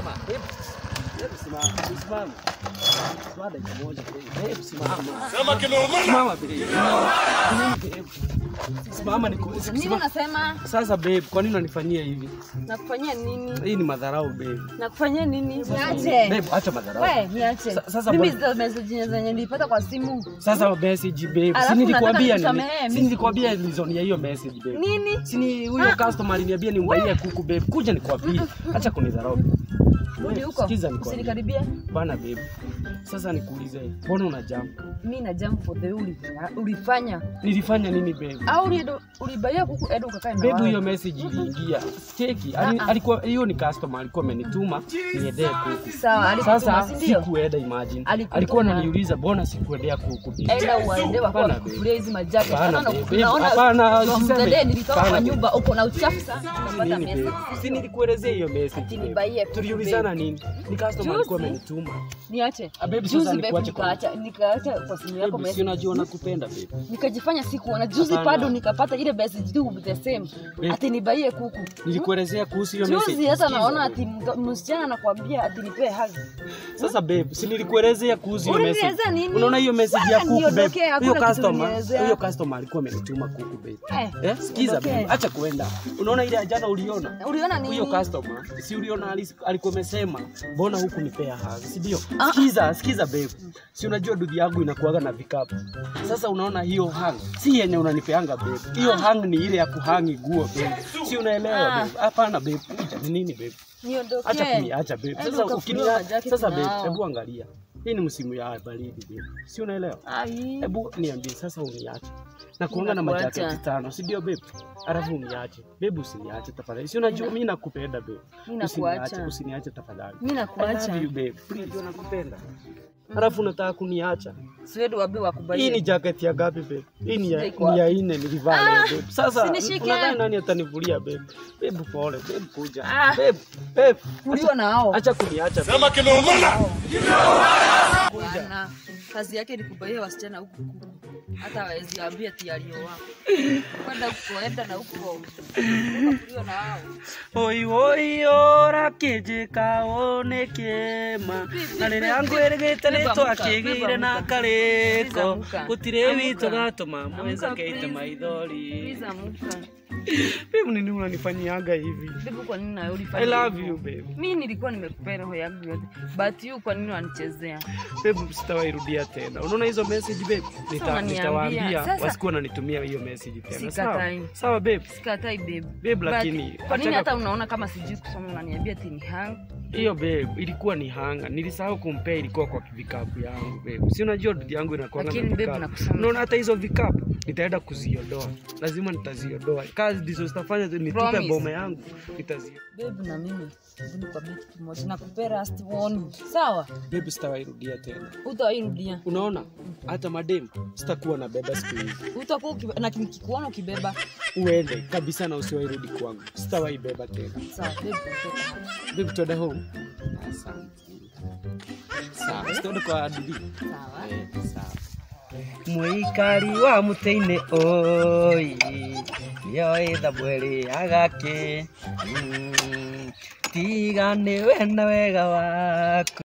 simama. Babe, babe, simama. Simama. Toa dakika moja. Babe, simama. Sema kimeumana. Simama, babe. Nini, babe? Simama niku- Nini simama. unasema? Sasa babe, kwa nini unanifanyia hivi? Nakufanyia nini? Hii ni madharau babe. Nakufanyia nini? Niache. Babe, acha madharau. We, niache. Sa- sasa Mimi mbona- hizo message zenye nilipata kwa simu. Sasa message babe. Alafu Si nilikwambia unataka nini? nisamehe, Si mimi- nilikwambia reason ya hiyo message babe. Nini? Si ni huyo customer aliniambia nimbaie kuku babe. Kuja nikwambie. Acha kunidharau. Rudi Babe, huko. Sikiza nikwambie. Usinikaribie. Bana babe. Sasa nikuulize, mbona una jump? Mimi na jump for the uli. Ulifanya. Nilifanya nini babe? Au ulido- ulibaia kuku edo ukakae na Babe, wao. hiyo message iliingia. Cheki, ali- Ah, ah. alikuwa hiyo ni customer alikuwa amenituma niendee kuku. Sawa, alikutuma Sasa si ndio? sikuenda imagine. Alikutuma. Alikuwa ananiuliza mbona sikuendea kuku babe. Enda uwaende wako Hapana, wakufulia hizi majake. Hapana, Hapana, babe. unaona Hapana, from usiseme. the day nilitoka Hapana, kwa babe. nyumba uko na uchafu sana. Unapata Nini message. babe? Si nilikuelezea hiyo message. babe. Usinibaie kuku, Tuliulizana babe. nini? Ni customer alikuwa Juzi. amenituma. Niache. Ah, babe, sasa Juzi babe nikuache kwa- nikaacha nikaacha kwa simu yako Babe, si message. unajua nakupenda babe. nikajifanya sikuona juzi Hapana. bado nikapata ile message tu the same Babe. ati nibaie kuku Nilikuelezea kuhusu hiyo message. juzi hata Sikiza, naona babe. ati mto- msichana anakuambia ati nipee hug Sasa babe, si nilikuelezea kuhusu hiyo message. Ulinielezea nini? Unaona hiyo message ya Sasa kuku babe. niondokee, hakuna Huyo kitu customer, ulinielezea. huyo customer alikuwa amenituma kuku babe. Eh, Eh, sikiza niondokee. babe, acha kuenda. Unaona ile ya jana uliona? uliona nini Huyo customer, si uliona alis- alikuwa amesema mbona huku nipea hug, si ndio? Ah. Sikiza, sikiza babe. Si unajua dudhi yangu inakuaga na vikapu. Sasa unaona hiyo hang si yenye unanipeanga babe. Hiyo hang ni ile ya kuhangi nguo babe. Si unaelewa Ah. babe? Hapana babe. Kuja, Ni nini babe? niondokee Acha kuniacha babe. Hebu Sasa ukafunua ukinia majacket sasa babe, nao. hebu angalia. Hii ni msimu ya baridi babe. Si unaelewa? Ai, Hebu niambie sasa uniache. Na kuanga na Ninakuacha. majaketi tano, si ndio babe? Alafu uniache. Babe usiniache tafadhali. Si unajua mimi nakupenda babe. Ninakuacha. Usiniache, usiniache tafadhali. mimi I nakuacha love you babe. Please nakupenda. Alafu unataka kuniacha. siwedu wabi Hii wakubaie ni jacket ya gapi babe? Hii ni ya, Sijaikuwa. ni ya nne nilivaa leo babe. Sasa sinishike. unadhani nani atanivulia babe? Babe pole, babe kuja. Ah. Babe, babe. ulio nao Acha kuniacha. babe. Sema kimeumana. Bwana, kazi yake ni kubaia wasichana huku kuku hata hawezi ambia ati alioa kwenda huko enda na huko ulio nao Oi oi ora kijika one kema na rĩrĩa ngwĩrĩgĩte nĩ twakĩgĩire na karĩko gũtirĩ witũ gatũma mweza keite maithori Please amuka. Babe, nini unanifanyianga hivi Bibi, kwa nini nawe ulifanya I love hivyo? you babe Mi nilikuwa nimekupea roho yangu yote, but you kwa nini wanichezea? babe sitawairudia tena unaona hizo message babe Nita- unaniambia. nitawaambia Sasa- wasikuwa wananitumia hiyo message tena sawa Sikatai. sawa babe Sikatai babe. Babe, But lakini kwa nini achana- hata unaona kama sijui kusoma unaniambia ati ni hang? hiyo babe ilikuwa ni hanga nilisahau kumpea ilikuwa kwa vikapu yangu babe si unajua dudi yangu inakuwa na Lakini babe, vikapu nakusema- unaona hata hizo vikapu nitaenda kuziondoa lazima nitaziondoa kazi ndizo zitafanya nitupe Promise. boma yangu nitaziondoa Babe na mimi hebu nikwambie kitu kimoja, nakupea last warning. Sawa? babe sitawairudia tena Utawairudia. unaona hata madem sitakuwa na beba siku hizi Utakuwa ukibe- na nikikuona ukibeba. uende kabisa na usiwairudi kwangu sitawaibeba tena Sawa, babe. toka. babe tuende home asante sawa sitaende kwa dudi Sawa. Eh, sawa muikari wa muteine oi yoitha mweri agake Mm, tiga nĩ we na wega waku